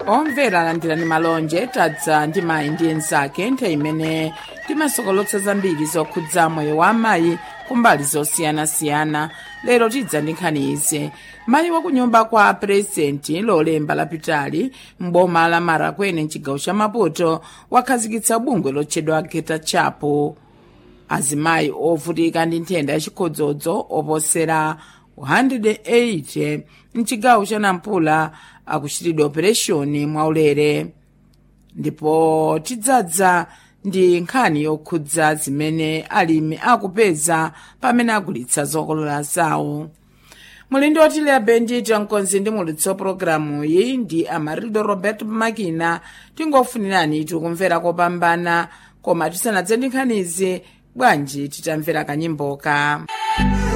omvera alandirani malonje tadza ndi mayi ndi enzake nthawi imene timasokolotsa zambiri zokhudza moyo wa amayi kumbali zosiyanasiyana lero tidza ndi nkhani izi mayi wakunyumba kwa purezidenti lolemba lapitali m'boma la marakwene mchigawo cha maputo wakhazikitsa bungwe lotchedwa geta chapo azimayi ovutika ndi nthenda yachikhodzodzo oposera 180 mchigawo cha nampula akuchitidwa opereshoni mwaulere ndipo tidzadza ndi nkhani yokhudza zimene alimi akupeza pamene agulitsa zokolola zawo muli ndi otileya bendito mkonzi ndi mulitso pologalamu iyi ndi amarildo roberto makina tingofunirani tikumvera kopambana koma tisanadze ndi nkhanizi bwanji titamvera kanyimboka